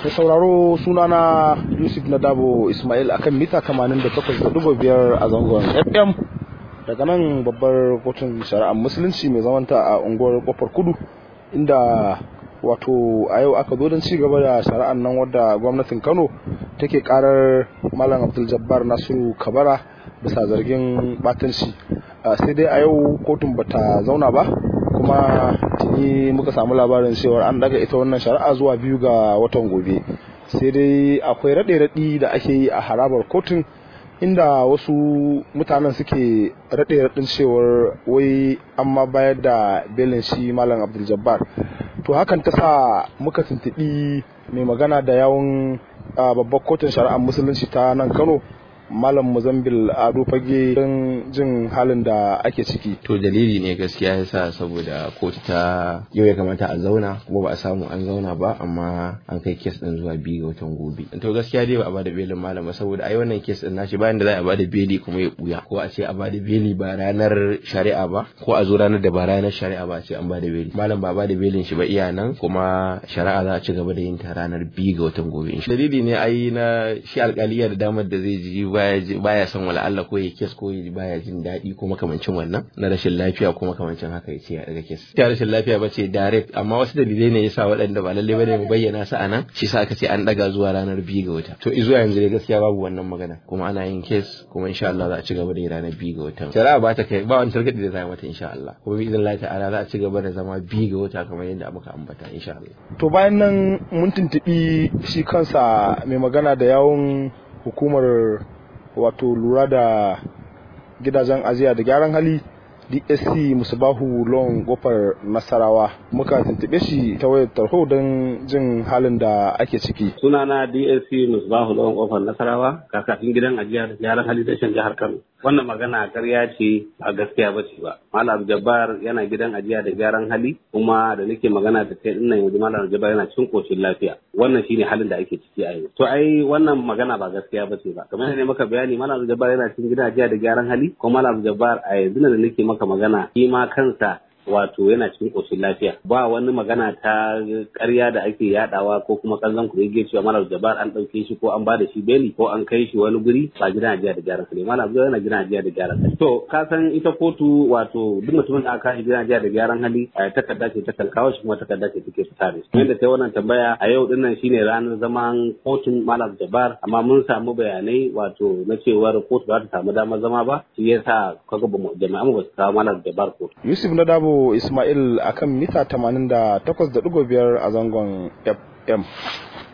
da sauraro sunana yusuf na dabo ismail akan mita 88.5 a zangon fm daga nan babbar kotun shari'ar musulunci mai zamanta a unguwar kofar kudu inda wato a yau aka zo don ci gaba da shari'ar nan wadda gwamnatin kano take karar malam abdul jabbar nasiru kabara bisa zargin batanci sai dai a yau kotun bata zauna ba kuma tuni muka samu labarin cewa an daga ita wannan shari'a zuwa biyu ga watan gobe sai dai akwai raɗe-raɗi da ake yi a harabar kotun inda wasu mutanen suke raɗe-raɗin cewar wai an ma bayar da belin shi malam abdul jabbar to hakan ta sa muka tuntuɓi mai magana da yawon babbar kotun shari'ar musulunci ta nan kano malam muzambil ado fage don jin halin da ake ciki to dalili ne gaskiya yasa saboda kotu ta yau ya kamata a zauna kuma ba a samu an zauna ba amma an kai kes din zuwa biyu ga watan gobe to gaskiya dai ba a bada belin malam ba saboda ai wannan kes din nashi bayan da za a bada beli kuma ya buya ko a ce a bada beli ba ranar shari'a ba ko a zo ranar da ba ranar shari'a ba a ce an bada beli malam ba bada belin shi ba iya nan kuma shari'a za a ci gaba da yin ta ranar biyu ga watan gobe dalili ne ai na shi alkaliya da damar da zai ji baya son wala Allah ko ya kes ko baya jin daɗi ko makamancin wannan na rashin lafiya ko makamancin haka ya ce ya daga kes ta rashin lafiya ba ce direct amma wasu dalilai ne yasa waɗanda ba lalle bane mu bayyana su anan shi sa aka ce an daga zuwa ranar biyu ga wata to zuwa yanzu dai gaskiya babu wannan magana kuma ana yin kes kuma insha Allah za a ci gaba da ranar biyu ga wata shari'a ba ta kai ba wani targaɗi da za a mata insha Allah kuma bi idan Allah ta'ala za a ci gaba da zama biyu ga wata kamar yadda muka ambata insha Allah to bayan nan mun tuntuɓi shi kansa mai magana da yawon hukumar wato lura da gidajen ajiya da gyaran hali dsc musubahu lon kofar nasarawa muka tuntube shi ta wayar tarho don jin halin da ake ciki sunana dsc musubahu lon kofar nasarawa kakakin gidan ajiya da gyaran hali tashin jihar kano wannan magana karya ce a gaskiya ba ce ba malam jabbar yana gidan ajiya da gyaran hali kuma da nake magana da kai ina yanzu malam jabbar yana cikin koshin lafiya wannan shine halin da ake ciki a yanzu to ai wannan magana ba gaskiya ba ce ba kamar ne maka bayani malam jabbar yana cikin gidan ajiya da gyaran hali kuma malam jabbar a yanzu da nake maka magana shi ma kansa wato yana cikin ƙoshin lafiya ba wani magana ta ƙarya da ake yadawa ko kuma kallon ku yake cewa malam jabar an ɗauke shi ko an bada shi beli ko an kai shi wani guri ba gidan ajiya da gyaran hali malam jabar yana gidan ajiya da gyaran hali to ka san ita kotu wato duk mutumin da aka shi gidan ajiya da gyaran hali a takarda ce ta kalkawa shi kuma takarda ce take fita da shi yadda ta wannan tambaya a yau din nan shine ranar zaman kotun malam jabar amma mun samu bayanai wato na cewar kotu ba ta samu damar zama ba shi yasa kaga jami'an ba su kawo malam jabar kotu yusuf na dabo Ismail akan mita 88.5 a zangon FM.